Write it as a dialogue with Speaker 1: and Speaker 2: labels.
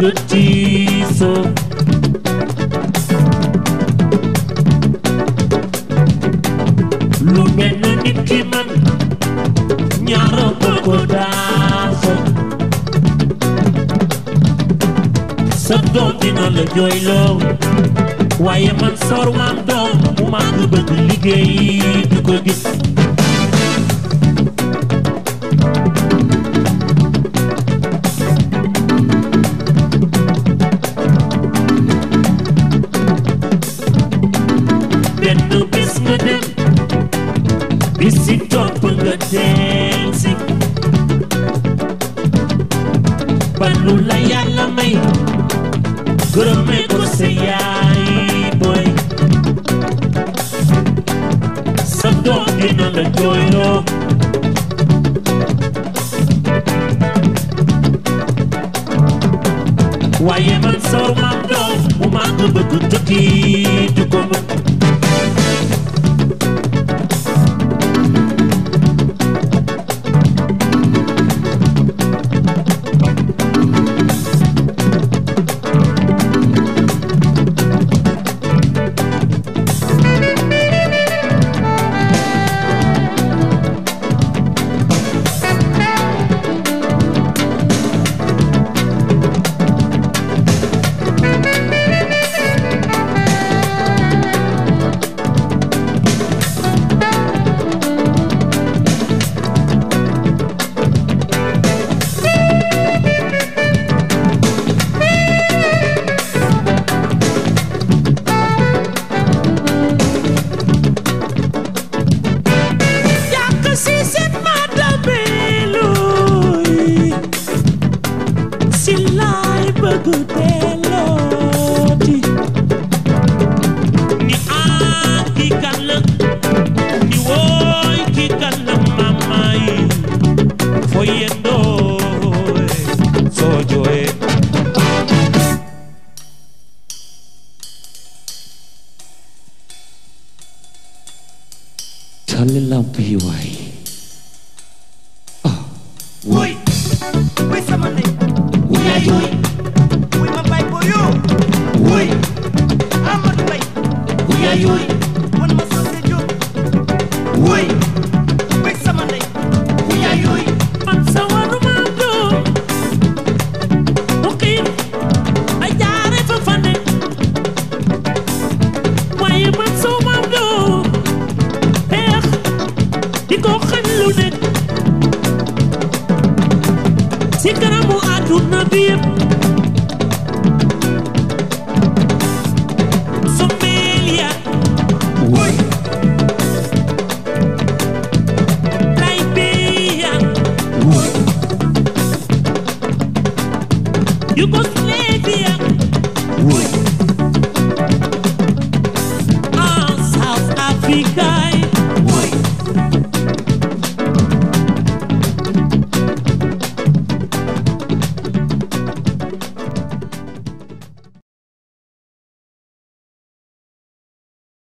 Speaker 1: bëgg tiisoo lu mel na nit ki man ñaara bëgg daasa sa doom dina la jooyloo waaye man soor maam doom mu màgg bëgg liggéey du ko gis benn bés nga dem bis si topp nga del si ba lu la yàlla may gërëmee ko sa yaay booy sa doom dina la jooyloo waaye man soor maam doom mu màgg bëgg tukki du ko mën
Speaker 2: yàq si seen matabeeluy si laay bëgg dellooti
Speaker 1: ni ah kii kan la ni wooy kii kan la mama yi foo yendoo soo jooyee
Speaker 3: tàlli lamp yi waay
Speaker 4: wuy wuy sama ndey wuy yaay wuy wuy ma bay booyo wuy Amadou Bay wuy yaay wuy